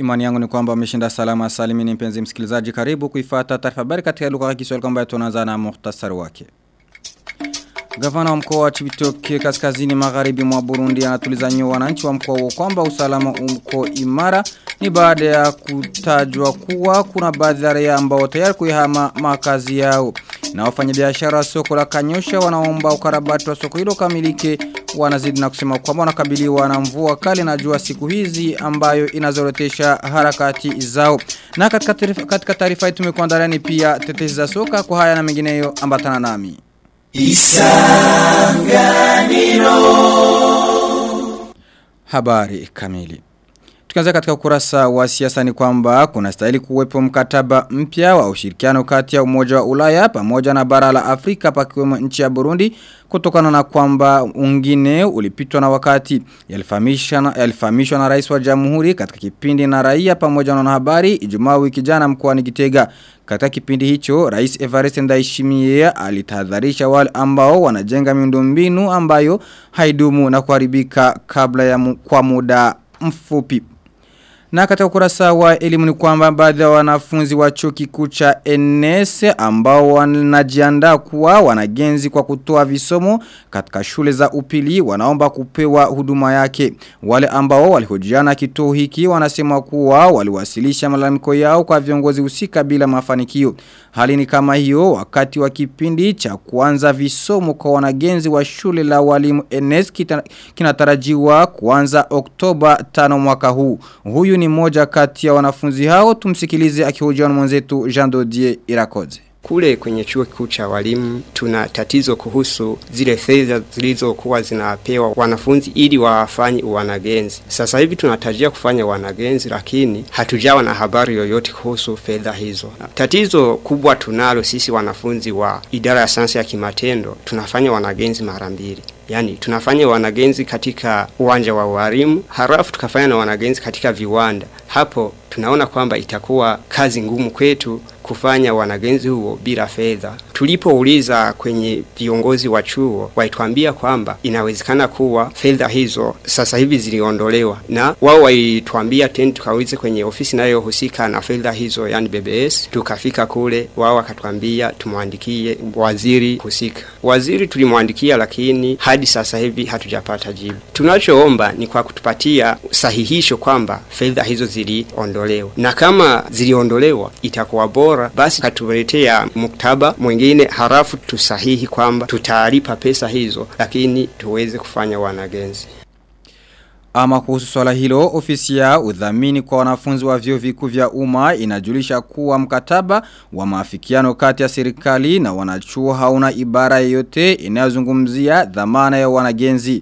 Imani yangu ni kwamba umeshinda salama salimini mpenzi msikilizaji karibu kuifata taarifa habari katika lugha ya Kiswahili kwamba tunaanza na muhtasari wake. Gavana wa mkoa wa Chibitoke kaskazini magharibi mwa Burundi anatuliza nyoyo wananchi wa mkoa huo kwamba usalama uko imara ni baada ya kutajwa kuwa kuna baadhi ya raia ambao tayari kuihama makazi yao. Na wafanyabiashara wa soko la Kanyosha wanaomba ukarabati wa soko hilo kamilike wanazidi na kusema kwamba wanakabiliwa na mvua kali na jua siku hizi ambayo inazorotesha harakati zao. Na katika taarifa katika taarifa hii tumekuandalia ni pia tetezi za soka kwa haya na mengineyo ambatana nami. Isanganiro Habari kamili Tukianza katika ukurasa wa siasa ni kwamba kuna stahili kuwepo mkataba mpya wa ushirikiano kati ya umoja wa ulaya pamoja na bara la Afrika pakiwemo nchi ya Burundi kutokana na kwamba ungine ulipitwa na wakati yalifahamishwa na, yalifahamishwa na rais wa jamhuri katika kipindi na raia pamoja na wanahabari Ijumaa wiki jana mkoani Gitega katika kipindi hicho, Rais Evariste Ndayishimiye alitahadharisha wale ambao wanajenga miundombinu ambayo haidumu na kuharibika kabla ya mu, kwa muda mfupi. Na katika ukurasa wa elimu ni kwamba baadhi ya wanafunzi wa chuo kikuu cha NS ambao wanajiandaa kuwa wanagenzi kwa kutoa visomo katika shule za upili wanaomba kupewa huduma yake. Wale ambao walihojiana kituo hiki wanasema kuwa waliwasilisha malalamiko yao kwa viongozi husika bila mafanikio. Hali ni kama hiyo wakati wa kipindi cha kuanza visomo kwa wanagenzi wa shule la walimu NS kinatarajiwa kuanza Oktoba 5 mwaka huu. Huyu ni mmoja kati ya wanafunzi hao tumsikilize akihojiana na mwenzetu Jean Dodier Irakoze. Kule kwenye chuo kikuu cha walimu tuna tatizo kuhusu zile fedha zilizokuwa zinapewa wanafunzi ili wafanye wanagenzi. Sasa hivi tunatarajia kufanya wanagenzi, lakini hatujawa na habari yoyote kuhusu fedha hizo. Tatizo kubwa tunalo sisi wanafunzi wa idara ya sayansi ya kimatendo, tunafanya wanagenzi mara mbili. Yani tunafanya wanagenzi katika uwanja wa walimu, halafu tukafanya na wanagenzi katika viwanda. Hapo tunaona kwamba itakuwa kazi ngumu kwetu kufanya wanagenzi huo bila fedha. Tulipouliza kwenye viongozi wa chuo, walituambia kwamba inawezekana kuwa fedha hizo sasa hivi ziliondolewa, na wao walituambia tena tukaulize kwenye ofisi inayohusika na fedha hizo, yani BBS. Tukafika kule, wao wakatuambia tumwandikie waziri husika. Waziri tulimwandikia, lakini hadi sasa hivi hatujapata jibu. Tunachoomba ni kwa kutupatia sahihisho kwamba fedha hizo ziliondolewa, na kama ziliondolewa itakuwa bora bora basi katuletea muktaba mwingine harafu tusahihi kwamba tutalipa pesa hizo lakini tuweze kufanya wanagenzi ama kuhusu swala hilo, ofisi ya udhamini kwa wanafunzi wa vyuo vikuu vya umma inajulisha kuwa mkataba wa maafikiano kati ya serikali na wanachuo hauna ibara yoyote inayozungumzia dhamana ya wanagenzi.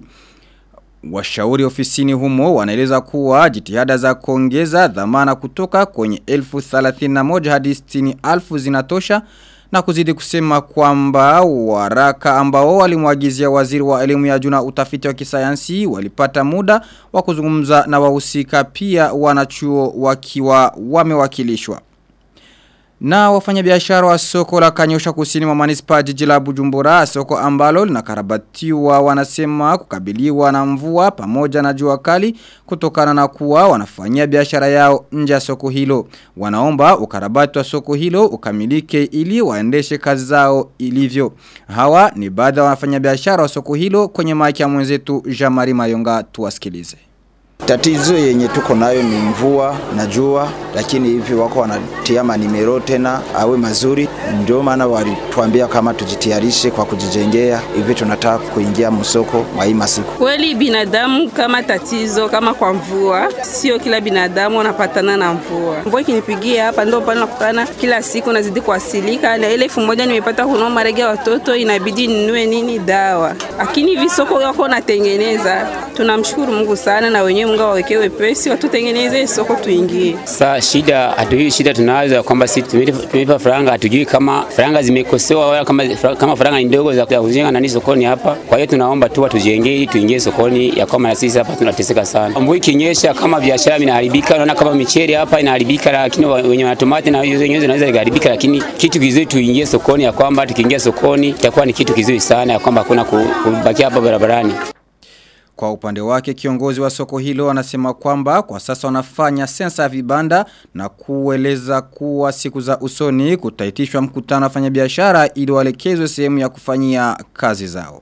Washauri ofisini humo wanaeleza kuwa jitihada za kuongeza dhamana kutoka kwenye elfu 31 hadi 60 alfu zinatosha na kuzidi kusema kwamba waraka ambao walimwagizia waziri wa elimu ya juu na utafiti wa kisayansi walipata muda wa kuzungumza na wahusika pia wanachuo wakiwa wamewakilishwa. Na wafanyabiashara wa soko la Kanyosha kusini mwa manispa jiji la Bujumbura, soko ambalo linakarabatiwa wanasema kukabiliwa na mvua pamoja na jua kali kutokana na kuwa wanafanyia biashara yao nje ya soko hilo. Wanaomba ukarabati wa soko hilo ukamilike ili waendeshe kazi zao ilivyo. Hawa ni baadhi ya wafanyabiashara wa soko hilo kwenye maiki ya mwenzetu Jamari Mayonga tuwasikilize. Tatizo yenye tuko nayo ni mvua na jua, lakini hivi wako wanatia manimero tena awe mazuri. Ndio maana walituambia kama tujitayarishe kwa kujijengea, hivi tunataka kuingia msoko mwa hii masiku. Kweli binadamu kama tatizo kama kwa mvua, sio kila binadamu anapatana na mvua. Mvua ikinipigia hapa ndio pale nakutana kila siku nazidi kuasilika, na ile elfu moja nimepata kununua marege ya watoto, inabidi ninunue nini dawa, lakini hivi soko wako natengeneza. Tunamshukuru Mungu sana na wenyewe Mungu awawekee wepesi watutengeneze soko tuingie. Sa shida hatujui shida tunazo kwamba sisi tumelipa faranga hatujui kama faranga zimekosewa wala kama kama faranga ni ndogo za kujenga nani sokoni hapa. Kwa hiyo tunaomba tu watujengee ili tuingie sokoni ya kama na sisi hapa tunateseka sana. Mvua ikinyesha kama biashara inaharibika, naona kama michele hapa inaharibika, lakini wenye matomati na hizo zenyewe zinaweza kuharibika, lakini kitu kizuri tuingie sokoni ya kwamba tukiingia sokoni itakuwa ni kitu kizuri sana ya kwamba hakuna kubaki hapa barabarani. Kwa upande wake kiongozi wa soko hilo anasema kwamba kwa sasa wanafanya sensa ya vibanda na kueleza kuwa siku za usoni kutaitishwa mkutano wafanya biashara ili walekezwe sehemu ya kufanyia kazi zao.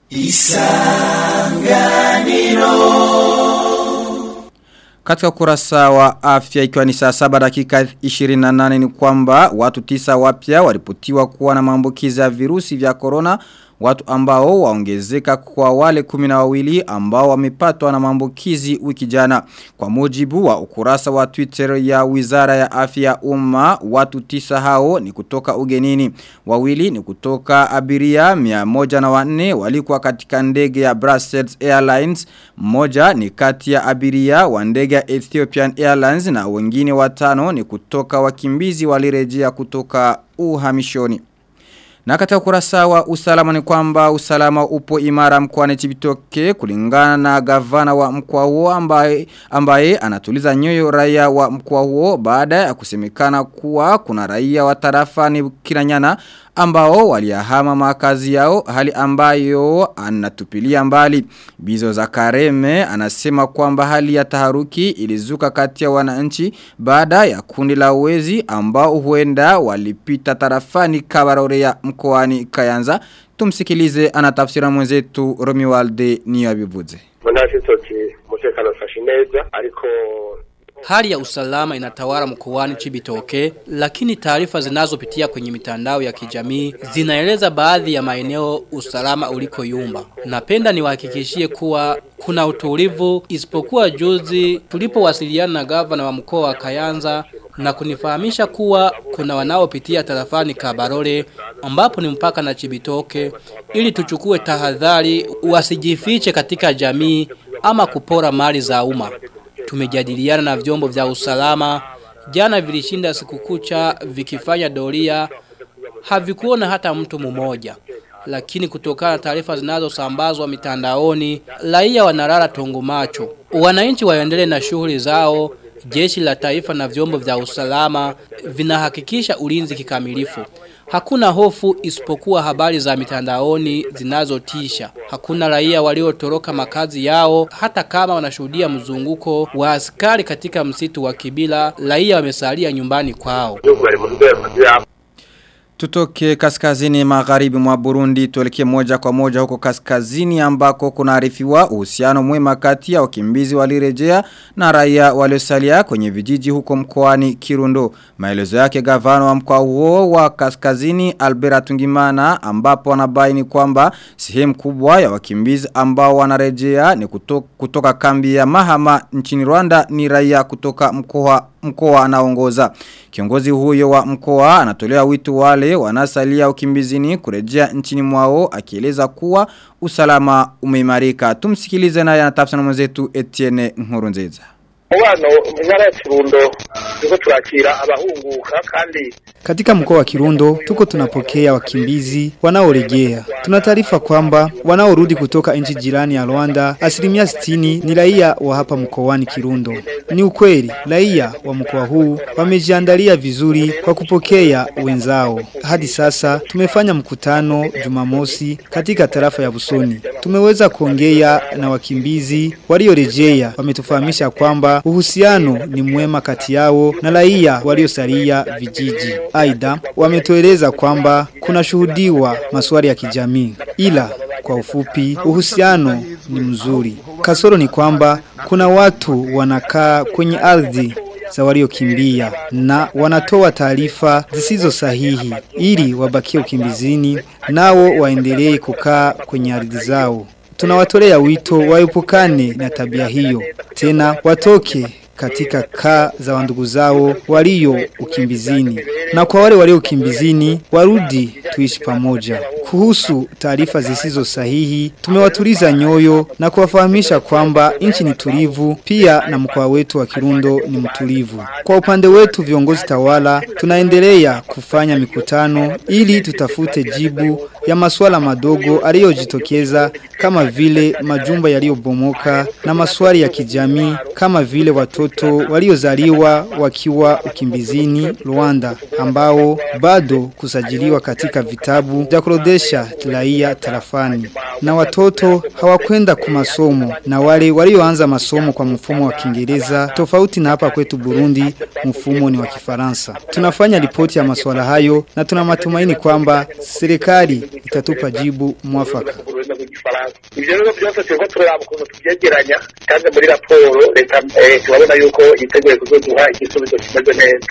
Katika kurasa wa afya ikiwa ni saa saba dakika 28 ni kwamba watu tisa wapya walipotiwa kuwa na maambukizi ya virusi vya corona Watu ambao waongezeka kwa wale kumina wawili ambao wamepatwa na maambukizi wiki jana. Kwa mujibu wa ukurasa wa Twitter ya Wizara ya Afya ya Umma, watu tisa hao ni kutoka ugenini. Wawili ni kutoka abiria mia moja na wanne walikuwa katika ndege ya Brussels Airlines. Mmoja ni kati ya abiria wa ndege ya Ethiopian Airlines na wengine watano ni kutoka wakimbizi walirejea kutoka uhamishoni. Na katika kurasa wa usalama ni kwamba usalama upo imara mkoani Chibitoke kulingana na gavana wa mkoa huo ambaye, ambaye anatuliza nyoyo raia wa mkoa huo baada ya kusemekana kuwa kuna raia wa tarafa ni Kiranyana ambao waliyahama makazi yao hali ambayo anatupilia mbali. Bizo za Kareme anasema kwamba hali ya taharuki ilizuka kati ya wananchi baada ya kundi la wezi ambao huenda walipita tarafani kabarore ya mkoani Kayanza. Tumsikilize anatafsira mwenzetu Romualde Niyabivuze. Munashitoki mutekano ufashe neza ariko Hali ya usalama inatawala mkoani Chibitoke, lakini taarifa zinazopitia kwenye mitandao ya kijamii zinaeleza baadhi ya maeneo usalama uliko yumba. Napenda niwahakikishie kuwa kuna utulivu isipokuwa juzi tulipowasiliana na gavana wa mkoa wa Kayanza na kunifahamisha kuwa kuna wanaopitia tarafani Kabarole ambapo ni mpaka na Chibitoke ili tuchukue tahadhari wasijifiche katika jamii ama kupora mali za umma tumejadiliana na vyombo vya usalama jana vilishinda siku kucha vikifanya doria havikuona hata mtu mmoja lakini kutokana na taarifa zinazosambazwa mitandaoni raia wanalala tongo macho wananchi waendelee na shughuli zao jeshi la taifa na vyombo vya usalama vinahakikisha ulinzi kikamilifu Hakuna hofu isipokuwa habari za mitandaoni zinazotisha. Hakuna raia waliotoroka makazi yao hata kama wanashuhudia mzunguko wa askari katika msitu wa Kibila, raia wamesalia nyumbani kwao. Tutoke kaskazini magharibi mwa Burundi tuelekee moja kwa moja huko kaskazini ambako kunaarifiwa uhusiano mwema kati ya wakimbizi walirejea na raia waliosalia kwenye vijiji huko mkoani Kirundo. Maelezo yake gavana wa mkoa huo wa kaskazini Albera Tungimana ambapo anabaini kwamba sehemu kubwa ya wakimbizi ambao wanarejea ni kutoka, kutoka kambi ya Mahama nchini Rwanda ni raia kutoka mkoa mkoa anaongoza. Kiongozi huyo wa mkoa anatolea wito wale wanasalia ukimbizini kurejea nchini mwao akieleza kuwa usalama umeimarika. Tumsikilize naye anatafsiri na mwenzetu Etienne Nkurunziza. Mubano mu ntara ya Kirundo tuko turakira abahunguka kandi Katika mkoa wa Kirundo tuko tunapokea wakimbizi wanaorejea. Tuna taarifa kwamba wanaorudi kutoka nchi jirani ya Rwanda asilimia 60 ni raia wa hapa mkoani Kirundo. Ni ukweli raia wa mkoa huu wamejiandalia vizuri kwa kupokea wenzao. Hadi sasa tumefanya mkutano Jumamosi katika tarafa ya Busoni. Tumeweza kuongea na wakimbizi waliorejea. Wametufahamisha kwamba uhusiano ni mwema kati yao na raia waliosalia vijiji. Aidha wametueleza kwamba kuna shuhudiwa maswali ya kijamii. Ila kwa ufupi uhusiano ni mzuri. Kasoro ni kwamba kuna watu wanakaa kwenye ardhi za waliokimbia na wanatoa taarifa zisizo sahihi ili wabakie ukimbizini nao waendelee kukaa kwenye ardhi zao. Tunawatolea wito waepukane na tabia hiyo. Tena watoke katika kaa za wandugu zao walio ukimbizini. Na kwa wale walio ukimbizini warudi tuishi pamoja. Kuhusu taarifa zisizo sahihi, tumewatuliza nyoyo na kuwafahamisha kwamba nchi ni tulivu, pia na mkoa wetu wa Kirundo ni mtulivu. Kwa upande wetu viongozi tawala, tunaendelea kufanya mikutano ili tutafute jibu ya masuala madogo aliyojitokeza kama vile majumba yaliyobomoka na maswali ya kijamii kama vile watoto waliozaliwa wakiwa ukimbizini Rwanda ambao bado kusajiliwa katika vitabu vya kurodesha raia tarafani. na watoto hawakwenda kwa masomo na wale walioanza masomo kwa mfumo wa Kiingereza tofauti na hapa kwetu Burundi mfumo ni wa Kifaransa. Tunafanya ripoti ya masuala hayo na tuna matumaini kwamba serikali itatupa jibu mwafaka. ururimi rw'igifaransa ivyo rero byose turiko turaraba ukuntu tuvyegeranya kandi muri raporo leta eh, turabona yuko yiteguye kuzoduha igisubizo kimeze neza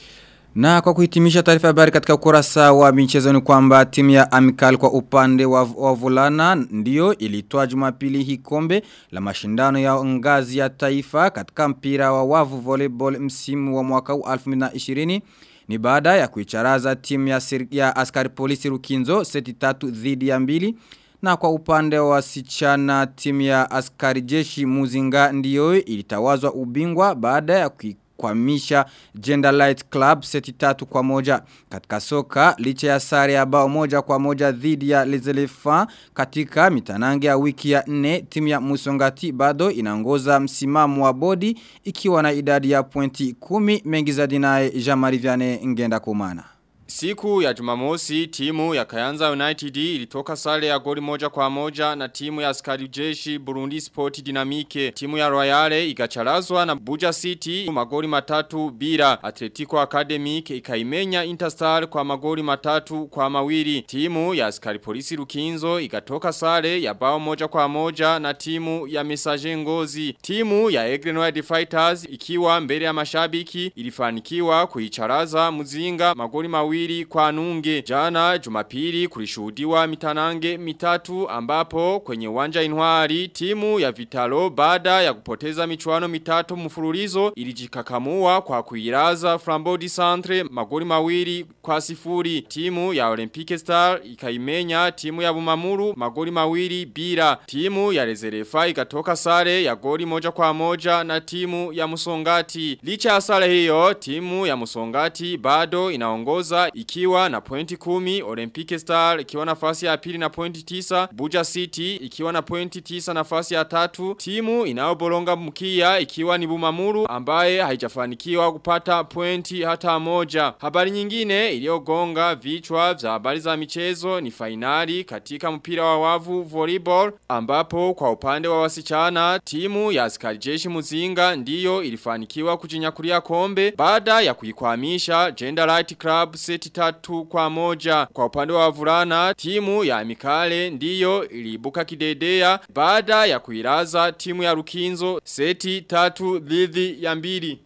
Na kwa kuhitimisha taarifa ya habari katika ukurasa wa michezo ni kwamba timu ya Amikal kwa upande wa, wa vulana ndio ilitoa Jumapili hii kombe la mashindano ya ngazi ya taifa katika mpira wa wavu volleyball msimu wa mwaka huu 2020 ni baada ya kuicharaza timu ya, sir, ya askari polisi Rukinzo seti tatu dhidi ya mbili na kwa upande wa wasichana timu ya askari jeshi Muzinga ndiyo ilitawazwa ubingwa baada ya kui kukwamisha Gender Light Club seti tatu kwa moja. Katika soka, licha ya sare ya bao moja kwa moja dhidi ya Les Elephants katika mitanange ya wiki ya nne, timu ya Musongati bado inaongoza msimamo wa bodi ikiwa na idadi ya pointi kumi mengi za dinae Jamari Viane ngenda kumana. Siku ya jumamosi timu ya Kayanza United ilitoka sare ya goli moja kwa moja na timu ya askari jeshi Burundi Sport Dynamique. Timu ya Royale ikacharazwa na Buja City magoli matatu bila. Atletico Academic ikaimenya Interstar kwa magoli matatu kwa mawili. Timu ya askari polisi Rukinzo ikatoka sare ya bao moja kwa moja na timu ya Messager Ngozi. Timu ya Egrenoid Fighters ikiwa mbele ya mashabiki ilifanikiwa kuicharaza Muzinga magoli mawili mawili kwa nunge. Jana jumapili kulishuhudiwa mitanange mitatu ambapo kwenye uwanja inwari timu ya Vitalo baada ya kupoteza michuano mitatu mfululizo ilijikakamua kwa kuiraza Flambodi Centre magoli mawili kwa sifuri. Timu ya Olympic Star ikaimenya timu ya Bumamuru magoli mawili bila. Timu ya Rezerefa ikatoka sare ya goli moja kwa moja na timu ya Musongati. Licha ya sare hiyo timu ya Musongati bado inaongoza ikiwa na pointi kumi, Olympic Star ikiwa nafasi ya pili na pointi tisa, Buja City ikiwa na pointi tisa nafasi ya tatu, timu inayobolonga mkia ikiwa ni Bumamuru ambaye haijafanikiwa kupata pointi hata moja. Habari nyingine iliyogonga vichwa vya habari za michezo ni fainali katika mpira wa wavu volleyball ambapo kwa upande wa wasichana timu ya askari jeshi Muzinga ndiyo ilifanikiwa kujinyakulia kombe baada ya kuikwamisha Gender Light Club seti tatu kwa moja. Kwa upande wa vulana, timu ya Mikale ndiyo iliibuka kidedea baada ya kuiraza timu ya Rukinzo seti tatu dhidi ya mbili.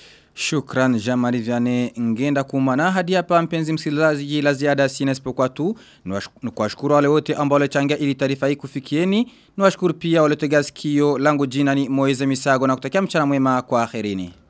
Shukran Jamari Viane ngenda kumana hadi hapa mpenzi msikilizaji la ziada sina isipokuwa tu ni kuwashukuru wale wote ambao walichangia ili taarifa hii kufikieni ni washukuru pia wale tegea sikio langu jina ni Moize Misago na kutakia mchana mwema kwa akhirini